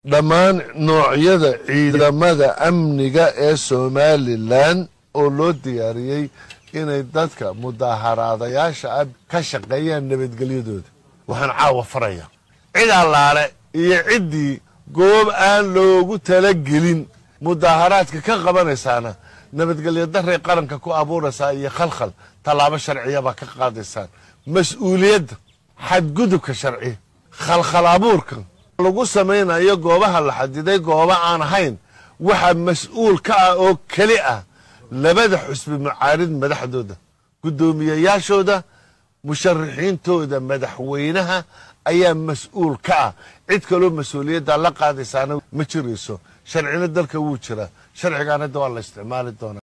dhammaan noocyada ciidamada amniga ee somalilan oo loo diyaariyey inay dadka mudaaharaadayaasha ah ka shaqeeyaan nabadgelyadooda waxaan caawa faraya cid allaale iyo ciddii goob aan loogu talagelin mudaaharaadka ka qabanaysaana nabadgelyo daray qaranka ku abuuraysaa iyo khalkhal tallaabo sharciyabaa ka qaadaysaan mas-uuliyadda xadgudubka sharci khalkhal abuurka lagu samaynayo goobaha la xadiday gooba aan ahayn waxaa mas-uul ka ah oo keli ah labada xusbi mucaarid madaxdooda guddoomiyeyaashooda musharaxiintooda madaxweynaha ayaa mas-uul ka ah cid kaloo mas-uuliyadda la qaadaysaana ma jirayso sharcina dalka wuu jiraa sharcigaana da waa la isticmaali doonaa